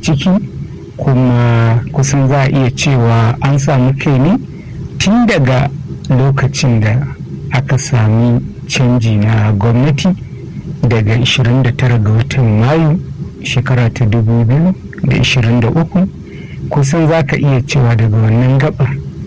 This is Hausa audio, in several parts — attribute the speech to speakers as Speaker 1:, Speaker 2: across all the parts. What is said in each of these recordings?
Speaker 1: ciki kuma kusan za a iya cewa an samu kai ne tun daga lokacin da aka sami canji na gwamnati daga 29 ga watan mayu shekara ta 2023 kusan za ka iya cewa daga wannan gabar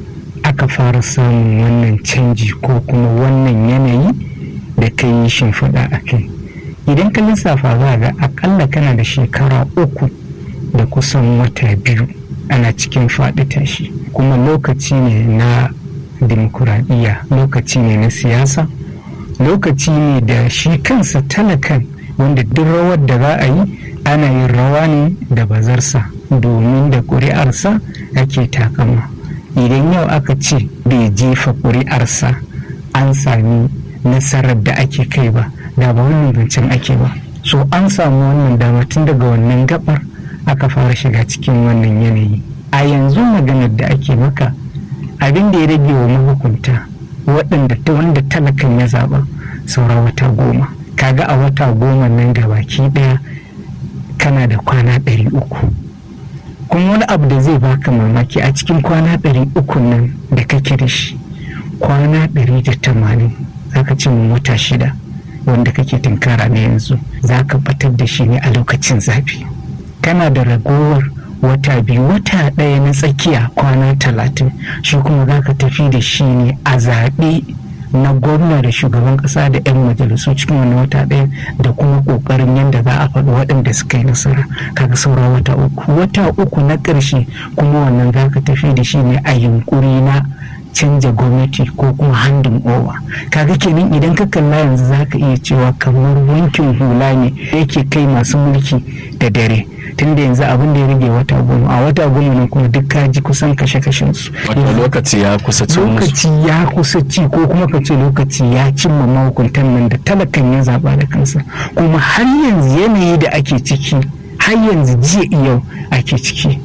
Speaker 1: aka fara samun wannan canji ko kuma wannan yanayi da ka yi shimfiɗa a kai idan ka lissafa za ga akalla kana da shekara uku da kusan wata biyu ana cikin faɗi tashi kuma lokaci ne na dimokuraɗiyya lokaci ne na siyasa lokaci ne da shi kansa talakan wanda duk rawar da za a yi ana yin rawa ne da bazarsa domin da ƙuri'arsa ake takama idan yau aka ce bai jefa ƙuri'arsa an sami nasarar da ake kai ba da ba wannan zancen ake ba so an samu wannan dama tun daga wannan gabar aka fara shiga cikin wannan yanayi a yanzu maganar da ake maka abin da ya rage wa mahukunta waɗanda ta wanda talakan ya zaɓa saura wata goma kaga a wata goma nan da baki ɗaya kana da kwana ɗari uku kuma wani abu da zai baka mamaki a cikin kwana ɗari uku nan da kake da shi kwana ɗari da tamanin za ka ci wata shida wanda kake tunkara na yanzu za ka batar da shi ne a lokacin zafi kana da ragowar wata biyu wata ɗaya na tsakiya kwana talatin shi kuma za ka tafi da shi ne a zaɓe na gwamna da shugaban ƙasa da 'yan majalisu cikin wani wata ɗaya da kuma ƙoƙarin yadda za a faɗi waɗanda suka yi nasara kaga saura wata uku wata uku na ƙarshe kuma wannan za ka tafi da shi ne a yunƙuri na canja gwamnati ko kuma handin over kaga kenan idan ka kalla yanzu za ka iya cewa kamar wankin hula ne yake kai masu mulki da dare tunda yanzu abin da ya rage wata goma a wata goma nan kuma duk kaji kusan kashe kashen su
Speaker 2: wato lokaci ya kusa ci
Speaker 1: lokaci ya kusa ci ko kuma ka ce lokaci ya cimma mahukuntan nan da talakan ya zaba da kansa kuma har yanzu yanayi da ake ciki har yanzu jiya yau ake ciki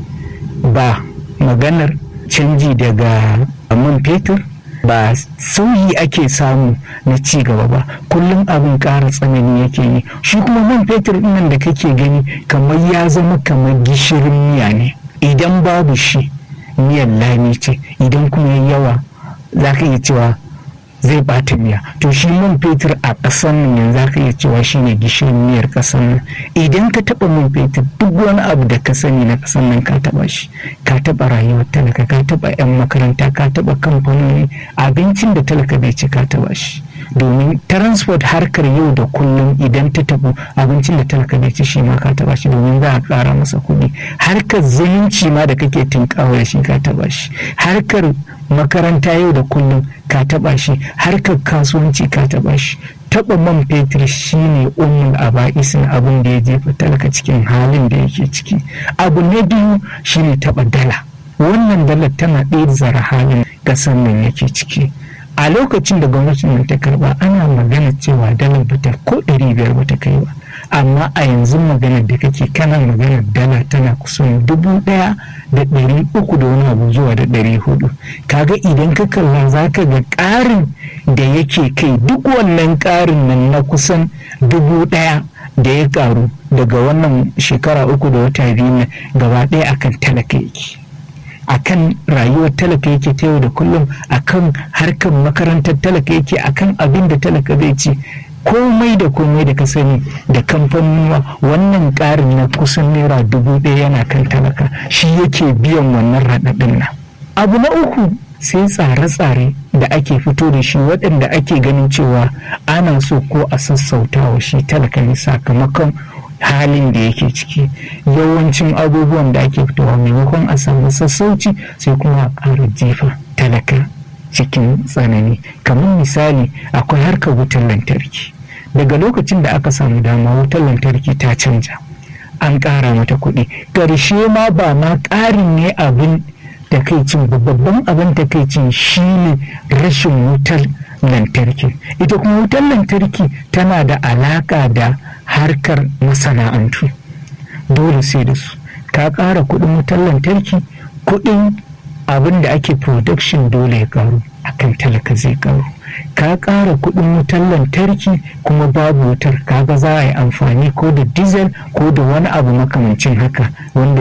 Speaker 1: ba maganar canji daga man fetur ba sauyi ake samu na ci gaba ba kullum abin ƙara tsanani yake yi shi kuma man fetur nan da kake gani kamar ya zama kamar gishirin miya ne idan babu shi miyan lami ce idan kuma yawa za ka iya cewa zai bata miya to shi man fetur a ƙasar nan yanzu za ka iya cewa shi ne gishirin miyar ƙasar nan idan ka taɓa man fetur duk wani abu da ka sani na ƙasar nan ka taɓa shi ka taɓa rayuwar talaka ka taɓa 'yan makaranta ka taɓa kamfanoni abincin da talaka bai ci ka taɓa shi domin transport harkar yau da kullum idan ta tabu abincin da talaka bai ci shi ma ka taba shi domin za a ƙara masa kuɗi harkar zumunci ma da kake tunkawa da shi ka taba shi harkar makaranta yau da kullum ka taba shi harkar kasuwanci ka taba shi taba man fetur shine ummul aba'isin abin da ya jefa talaka cikin halin da yake ciki abu na biyu shine taba dala wannan dalar tana ɗaya zara halin ƙasar nan yake ciki a lokacin da gwamnatin nan ta karba ana magana cewa dalar bata ko ɗari biyar bata kai ba amma a yanzu maganar da kake kana maganar dala tana kusan dubu ɗaya da ɗari uku da wani abu zuwa da ɗari hudu kaga idan ka kalla za ka ga ƙarin da yake kai duk wannan ƙarin nan na kusan dubu ɗaya da ya ƙaru daga wannan shekara uku da wata biyu na gaba ɗaya akan talaka yake akan rayuwar talaka yake ta yau da kullum akan harkar makarantar talaka yake akan abin da talaka zai ci komai da komai da ka sani da kamfanuwa wannan ƙarin na kusan naira dubu ɗaya yana kan talaka shi yake biyan wannan raɗaɗin nan abu na uku sai tsare-tsare da ake fito da shi waɗanda ake ganin cewa ana so ko a sassautawa shi talaka ne sakamakon halin da yake ciki yawancin abubuwan da ake fitowa maimakon a samu sassauci sai kuma a ƙara jefa talaka cikin tsanani kamar misali akwai harkar wutar lantarki daga lokacin da aka samu dama wutar lantarki ta canja an ƙara mata kuɗi ƙarshe ma ba ma ƙarin ne abin takaicin babban abin takaicin shine rashin wutar lantarki ita kuma wutar lantarki tana da alaƙa da harkar masana'antu dole sai da su ka ƙara kuɗin wutar lantarki kuɗin abin da ake production dole ya ƙaru akan talaka zai ƙaru ka ƙara kuɗin wutar lantarki kuma babu wutar kaga za a yi amfani ko da diesel ko da wani abu makamancin haka wanda